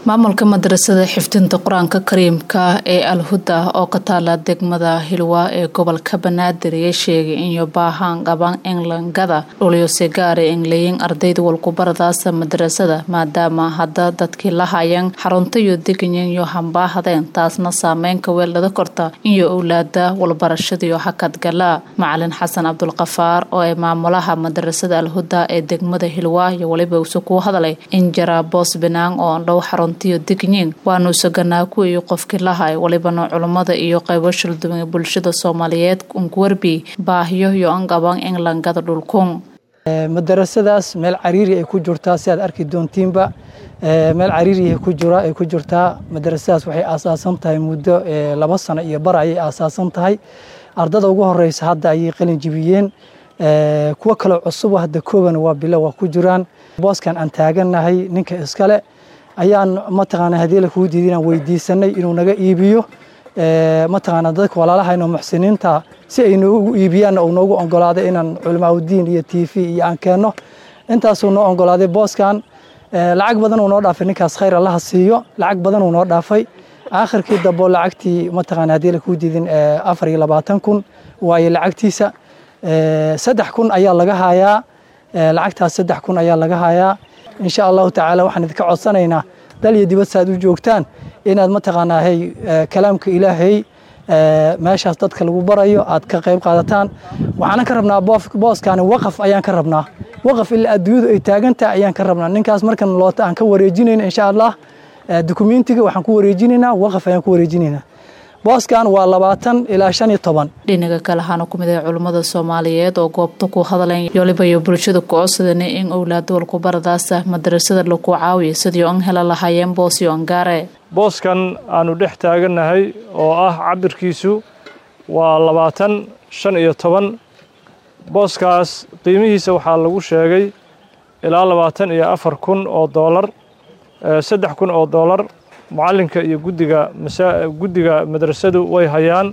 maamulka madrasada xifdinta qur-aanka kariimka ee alhuda oo ka taala degmada hilwa ee gobolka banaadir ayaa sheegay inyo baahaan qabaan englangada dhuliyose gaara engleyin ardayda walkubaradaasa madrasada maadaama hadda dadkii la hayeen xaruntayo deganyanyo hambaahdeen taasna saameynka weeldhada korta inyo owlaada walbarashadiyo hakadgala macalin xasan cabdulkafaar oo ay maamulaha madrasada alhuda ee degmada hilwa iyo weliba use kuu hadalay in jaraa boos banaang oo andhow xarun digniin waanu saganaa kuwii qofkii lahay walibana culummada iyo qaybo shilduwan ee bulshada soomaaliyeed unkuwarbi baahiyo iyo anqaban englangada dhulkun madarasadaas meel cariiri ay ku jirtaa si aad arki doontiinba meel cariiri ay ku jirtaa madarasadaas waxay aasaasan tahay muddo laba sano iyo bar ayay aasaasan tahay ardada ugu horeysa hadda ayay qalin jibiyeen kuwo kaloo cusub hadda kooban waa bilo waa ku jiraan booskan aan taaganahay ninka iskale ayaan mataqaana haddii la kuu diiday inaan weydiisanay inuu naga iibiyo mataqaana dadka walaalahayno muxsiniinta si ay noogu iibiyaanna uu noogu ogolaaday inaan culamaauddiin iyo t v iyo aan keenno intaasuu noo ogolaaday booskan lacag badan uu noo dhaafay ninkaas khayr allaha siiyo lacag badan uu noo dhaafay aakhirkii dabo lacagtii mataqaana haddii la kuu diidin afar iyo labaatan kun waaye lacagtiisa saddex kun ayaa laga hayaa lacagtaas saddex kun ayaa laga hayaa insha allahu tacaala waxaan idinka codsanaynaa dal iyo dibad saaad u joogtaan inaad mataqaanaa hey kalaamka ilaahay meeshaas dadka lagu barayo aad ka qayb qaadataan waxaana ka rabnaa booskaani waqaf ayaan ka rabnaa waqaf ilaa adduunyadu ay taagantahay ayaan ka rabnaa ninkaas markan loota aan ka wareejinayna insha allah dukumentiga waxaan ku wareejinaynaa waqaf ayaan ku wareejinaynaa booskan waa labaatan ilaa shan iyo toban dhinaga kale waxaana ku mid ah culummada soomaaliyeed oo goobta ku hadleen yoliba iyo bulshada ku codsadana in owlaada walkubaradaasa madrasada laku caawiya sidii an hela lahaayeen boosyo angaare booskan aanu dhex taagannahay oo ah cabirkiisu waa labaatan shan iyo toban booskaas qiimihiisa waxaa lagu sheegay ilaa labaatan iyo afar kun oo doolar saddex kun oo doolar mucallinka iyo guddiga guddiga madrasadu way hayaan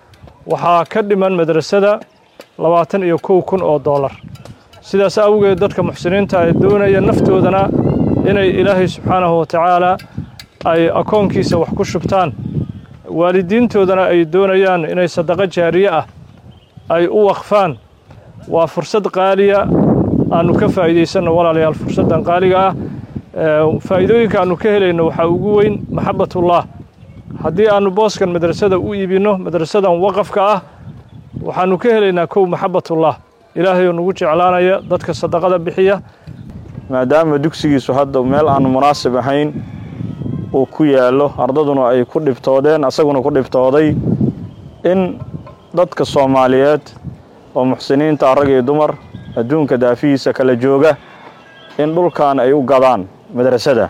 waxaa ka dhiman madrasada labaatan iyo kow kun oo doolar sidaas awgeed dadka muxsiniinta ee doonaya naftoodana inay ilaahay subxaanahu watacaala ay akoonkiisa wax ku shubtaan waalidiintoodana ay doonayaan inay sadaqo jaariye ah ay u waqfaan waa fursad qaaliya aannu ka faa'iidaysanno walaalayaal fursaddan qaaliga ah faa'iidooyinka aannu ka helayno waxaa ugu weyn maxabbatullah haddii aannu booskan madrasada u iibinno madrasadan waqafka ah waxaannu ka helaynaa kow maxabbatullah ilaahayoo nagu jeclaanaya dadka sadaqada bixiya maadaama dugsigiisu hadda meel aannu munaasib ahayn uu ku yaallo ardaduna ay ku dhibtoodeen asaguna ku dhibtooday in dadka soomaaliyeed oo muxsiniinta rag iyo dumar adduunka daafihiisa kala jooga in dhulkan ay u gadaan madrasada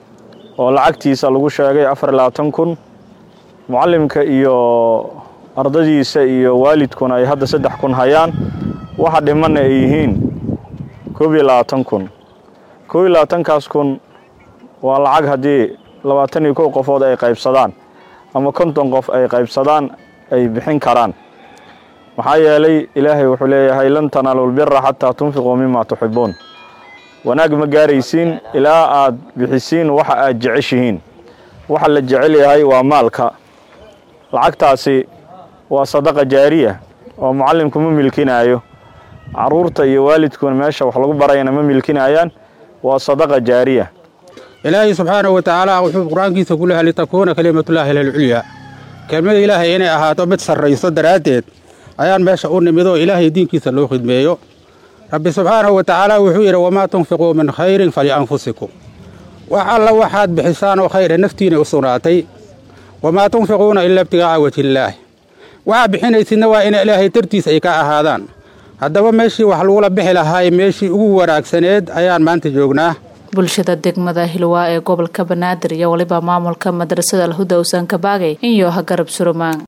oo lacagtiisa lagu sheegay afar iyo labaatan kun mucallimka iyo ardadiisa iyo waalidkuna ay hadda saddex kun hayaan waxa dhimanna ay yihiin koob iyo labaatan kun koob iyo labaatankaas kun waa lacag haddii labaatan iyo kow qofood ay qaybsadaan ama konton qof ay qaybsadaan ay bixin karaan maxaa yeelay ilaahay wuxuu leeyahay lan tanaalu lbira xataa tunfiquu mima tuxibuun wanaag ma gaaraysiin ilaa aad bixisiin waxa aad jeceshihiin waxa la jecel yahay waa maalka lacagtaasi waa sadaqa jaariya oo mucallimku ma milkinaayo carruurta iyo waalidkuna meesha wax lagu barayana ma milkinaayaan waa sadaqa jaariya ilaahay subxaanahu wa tacaala wuxuu qur-aankiisa ku leehay litakuuna kelimatullaahi lilculyaa kelmada ilaahay inay ahaato mid sarrayso daraaddeed ayaan meesha u nimid oo ilaahay diinkiisa loo khidmeeyo rabbi subxaanahu wa tacaala wuxuu yidhi wamaa tunfiquu min khayrin falianfusikum wax alla waxaad bixisaan oo khayra naftiinay u sugnaatay wamaa tunfiquuna ilaa ibtigaaca wajhillaah waxaa bixinaysidna waa ina ilaahay dartiisa ay ka ahaadaan haddaba meeshii wax lagula bixi lahaay meeshii ugu wanaagsaneed ayaan maanta joognaa bulshada degmada hilwaa ee gobolka banaadir iyo weliba maamulka madrasada alhuda usan kabaagay inyo ha garab surumaan